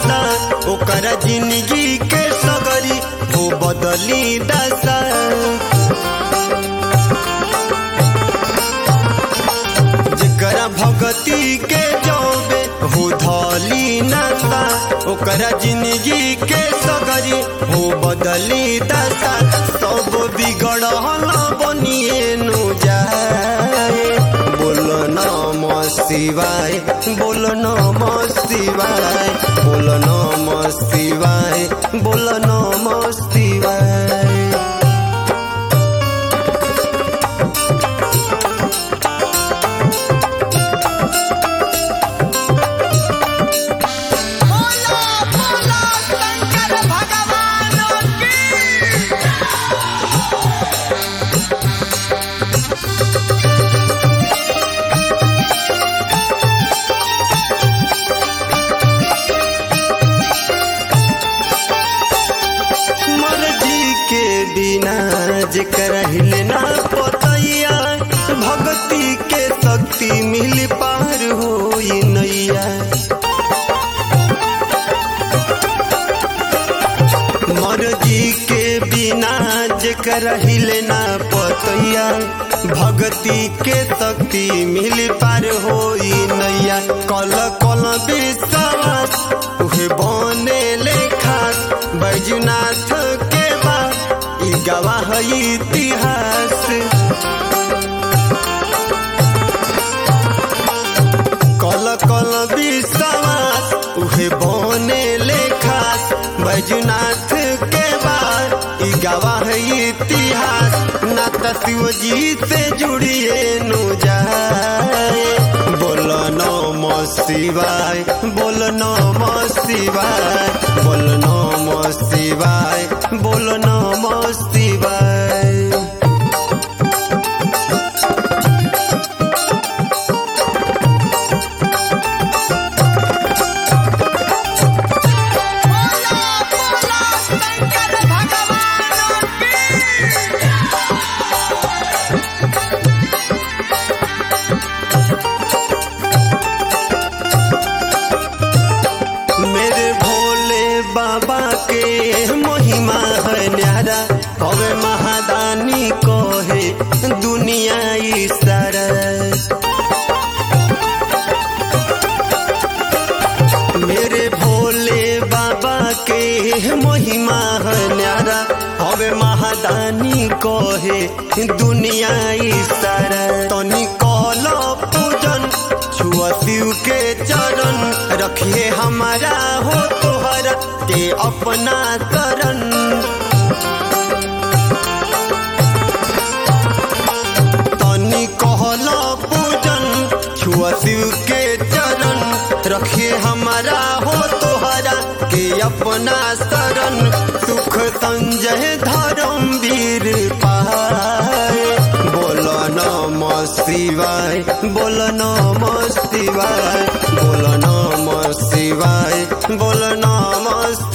नासा ओकरा जिंदगी के सगरी हो बदली दशा जेकरा भगती के जौबे हो धली नासा ओकरा जिंदगी के सगरी हो बदली दशा सब बिगड़ल बनिए नु जाए बोल नम शिवाय बोल नम शिवाय बोल नम शिवाय बोल नम शिवाय बोलो बोलो शंकर भगवान की मर्जी के बिना जेकर हिलना पतैया भक्ति के शक्ति मिल पार हो नैया मर्जी के बिना जेकर हिलना पतैया भक्ति के शक्ति मिल पार हो नैया कल कल विश्वास उहे बने ले खास बैजुनाथ के बाद ई गवाह इतिहास कल कल विश्वास उहे बने ले खास बैजुनाथ के बाद ई गवाह इतिहास ना त शिव जी से जुड़िए नु जाए बोल नम शिवाय बोल नम शिवाय बोल नम शिवाय बोल नम शिवाय बोलो बोलो शंकर भगवान की मेरे भोले बाबा के महिमा है न्यारा कवे महादानी को है दुनिया ई सारा मेरे भोले बाबा के महिमा है न्यारा हवे महादानी को है दुनिया ई सारा तनी कल पूजन छुआ शिव के चरण रखिए हमारा हो तोहरा के अपना करन तनी कहल पूजन छुआ शिव के चरण रखिए हमारा हो तोहरा के अपना शरण सुख संजय धर्म वीर पाए बोल नम शिवाय बोल नम शिवाय बोल नम शिवाय बोल नम